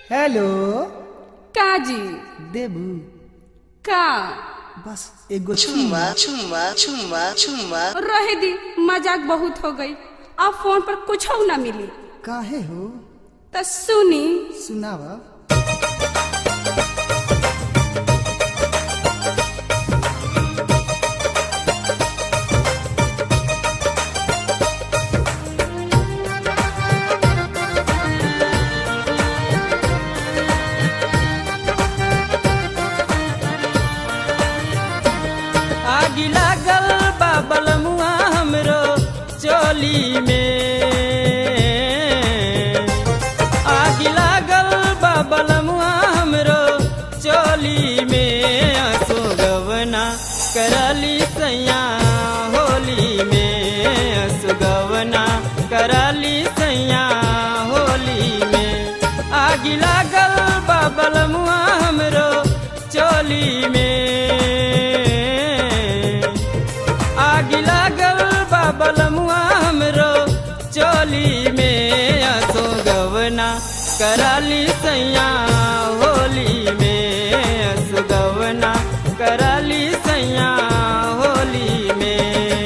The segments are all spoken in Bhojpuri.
हेलो काजी देबू का बस एगो चुम्मा चुम्मा चुम्मा चुम्मा रहे दी मजाक बहुत हो गई अब फोन पर कुछ ना मिली काहे हो तो सुनी सुनावा आग लागल बाबल मुआ हमरो चोली में आग लागल बाबल मुआ हमरो चोली में आसो गवना करली सैया होली में आसो गवना करली सैया होली में आग लागल बाबल मुआ हमरो चोली में आग लागल बाबल मुआ हमरो चोली में आसो गवना कराली सैया होली में आसो गवना कराली सैया होली में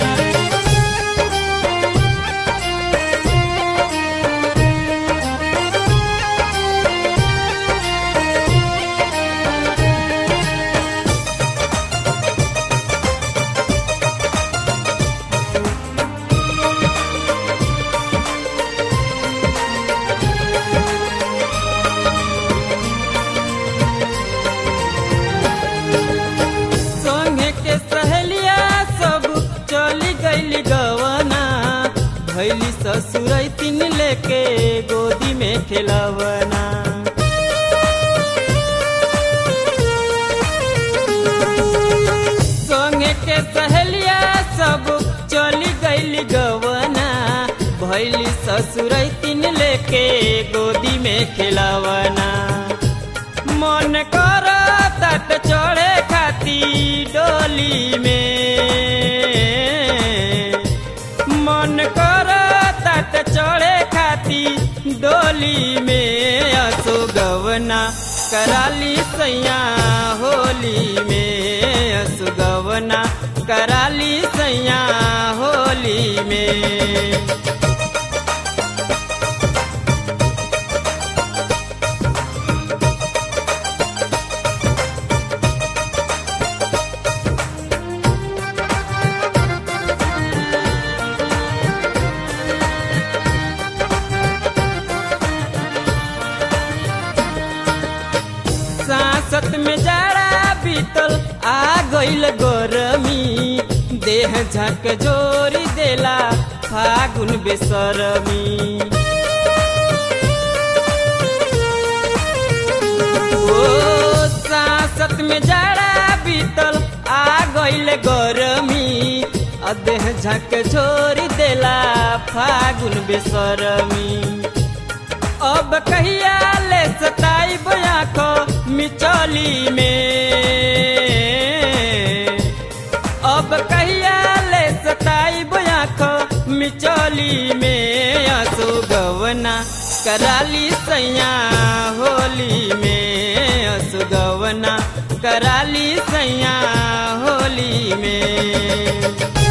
संगे के सहेलिया सब चली गईली गवना भैली ससुर तीन लेके गोदी में खेलवना संगे के सहेलिया सब चली गईली गवना भैली ससुर तीन लेके गोदी में खेलवना मन कर तट चढ़े खाती डोली में मन कर तट चढ़े खाती डोली में असो गवना कराली सैया होली में असो गवना कराली सैया होली में सांसत में जाड़ा बीतल आ गईल गरमी देह झक जोरी देला फागुन बेसरमी ओ सांसत में जाड़ा बीतल आ गईल गरमी आ देह झक जोरी देला फागुन बेसरमी अब कहिया ले सताई आँखो मिचौली में अब कहिया ले सताई आँखो मिचौली में आंसू गवना कराली सैया होली में आंसू गवना कराली सैया होली में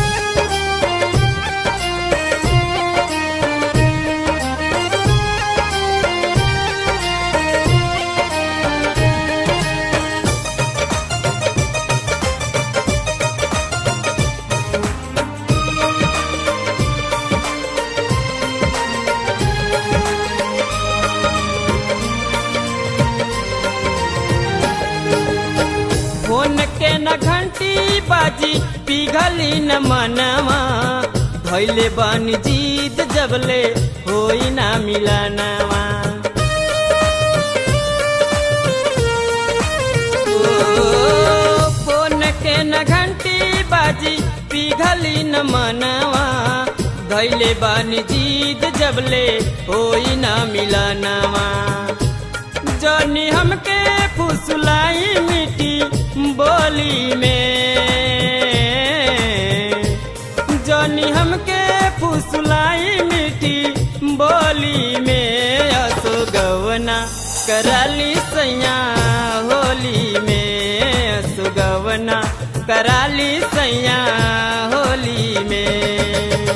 फोन के न घंटी बाजी पिघली न मनवा धैले बन जीत जबले होई ना मिलनवा ओ, फोन के न घंटी बाजी पिघली न मनवा धैले बन जीत जबले होई ना मिलनवा जनी हमके फुसलाई मिट्टी बोली में जनी हमके फुसलाई मिट्टी बोली में असो गवना कराली सैया होली में सुगवना कराली सैया होली में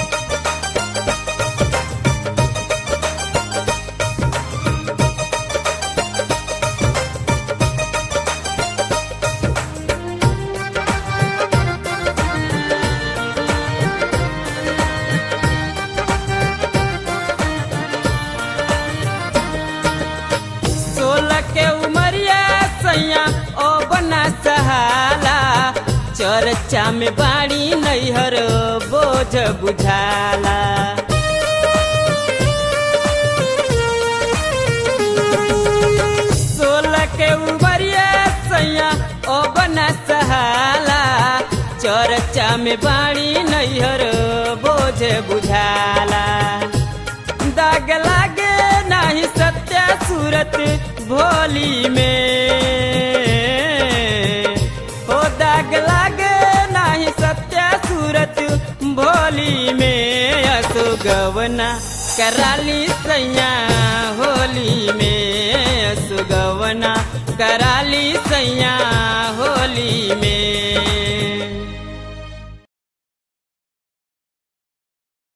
सोलह के उमरिया सैया ओ बना सहाला चर्चा में बाड़ी नैहर बोझ बुझाला सोलह के उमरिया सैया ओ बना सहाला चर्चा में बाड़ी नैहर बोझ बुझाला दाग लागे नाही सत्या सूरत भोली में हो दाग लागे नाही सत्या सूरत भोली में असो गवना कराली सैया होली में असो गवना कराली सैया होली में